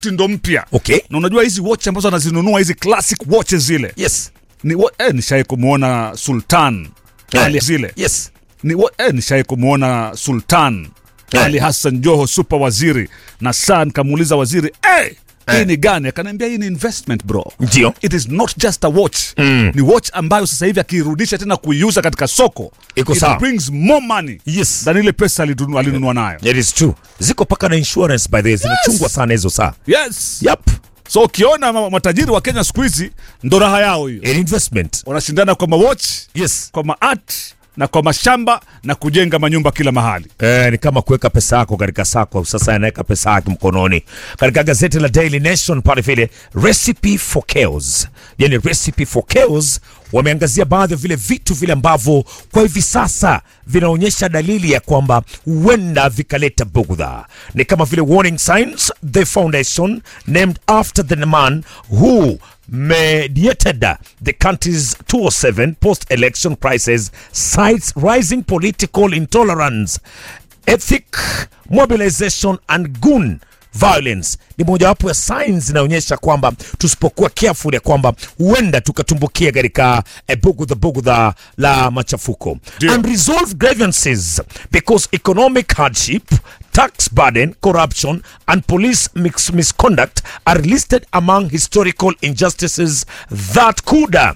mtindo mpya Okay. na unajua hizi watch ambazo anazinunua hizi classic watches zile Yes. ni wa- eh, nishai kumwona sultan Eh. ali zile Yes. ni wa- eh, nishai kumwona sultan Eh. ali hassan joho super waziri na saa nikamuuliza waziri hey, hii Eh. ni gani akaniambia hii ni investment bro Ndio. it is not just a watch Mm. ni watch ambayo sasa hivi akiirudisha tena kuiuza katika soko Iko it sawa. brings more money Yes. than ile pesa alinu- alinunua nayo It is true. Ziko paka na insurance by the way. Zinachungwa sana hizo saa. yes Yep. so ukiona ma- matajiri wa kenya siku hizi ndo raha yao hiyo An investment. wanashindana kwa mawatch Yes. kwa maart na kwa mashamba na kujenga manyumba kila mahali Eh, ni kama kuweka pesa yako katika sako. Sasa anaweka pesa yake mkononi. Katika gazeti la Daily Nation pale vile recipe for chaos, yani recipe for chaos, wameangazia baadhi ya vile vitu vile ambavyo kwa hivi sasa vinaonyesha dalili ya kwamba huenda vikaleta bugdha. Ni kama vile warning signs, the foundation named after the man who mediated the country's 207 post-election crisis cites rising political intolerance ethnic mobilization and gun violence ni mojawapo ya signs zinaonyesha kwamba tusipokuwa careful ya kwamba huenda tukatumbukia katika eh, bugudha bugudha la machafuko Ndio. unresolved grievances because economic hardship tax burden corruption and police mix misconduct are listed among historical injustices that could uh,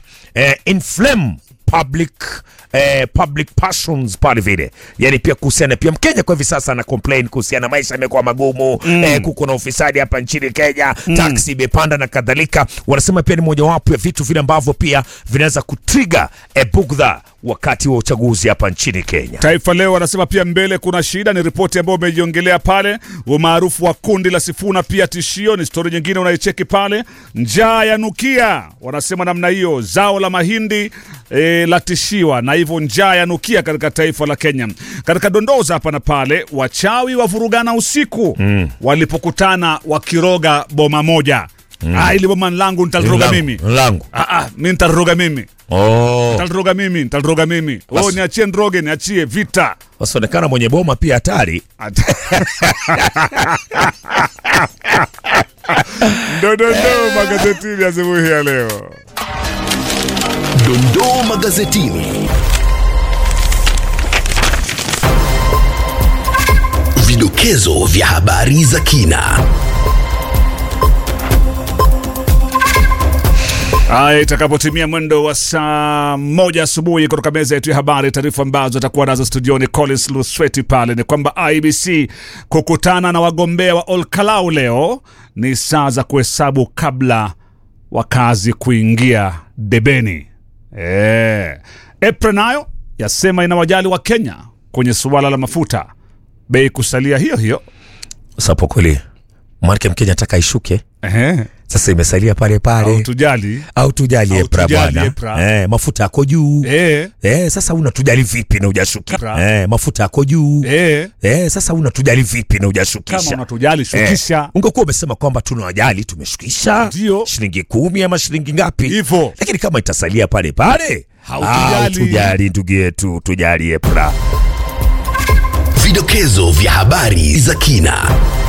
inflame public eh, public passions pale vile yani pia kuhusiana pia mkenya kwa hivi sasa ana complain kuhusiana maisha yamekuwa magumu mm. eh, kuko na ufisadi hapa nchini kenya mm. taksi imepanda na kadhalika wanasema pia ni mojawapo ya vitu vile ambavyo pia vinaweza kutriga eh, bugdha wakati wa uchaguzi hapa nchini kenya Taifa Leo wanasema pia mbele kuna shida, ni ripoti ambayo umeiongelea pale. Umaarufu wa kundi la Sifuna pia tishio, ni stori nyingine unaicheki pale. Njaa ya nukia, wanasema namna hiyo. Zao la mahindi e, latishiwa na hivyo njaa ya nukia katika taifa la Kenya. Katika dondoza hapa na pale, wachawi wavurugana usiku mm. walipokutana wakiroga boma moja mm. ah, ili boma langu nitaliroga mimi langu ah, ah, mi nitaliroga mimi oh. nitaliroga mimi nitaliroga mimi oh, Basi. niachie ndroge niachie vita wasionekana mwenye boma pia hatari Ndodondo magazetini asubuhi ya leo. Dondoo magazetini. Vidokezo vya habari za kina. Haya, itakapotimia mwendo wa saa moja asubuhi kutoka meza yetu ya habari, taarifa ambazo atakuwa nazo studioni Collins Lusweti pale ni kwamba IBC kukutana na wagombea wa Olkalau leo ni saa za kuhesabu kabla wakazi kuingia debeni. E. EPRA nayo yasema inawajali wa Kenya kwenye suala la mafuta, bei kusalia hiyo hiyo. sapo kweli mwanake mkenya ataka ishuke Ehe. sasa imesalia pale pale Au tujali au tujali Au epra tujali bwana EPRA. eh, mafuta yako juu e. eh, sasa unatujali vipi na ujashukisha EPRA. eh, mafuta yako juu E. eh, sasa unatujali vipi na Kama ujashukisha unatujali shukisha Eh, ungekuwa umesema kwamba tunawajali tumeshukisha Ndio. shilingi kumi ama shilingi ngapi hivyo. lakini kama itasalia pale pale Hautujali. tujali ndugu yetu tujali epra Vidokezo vya habari za kina.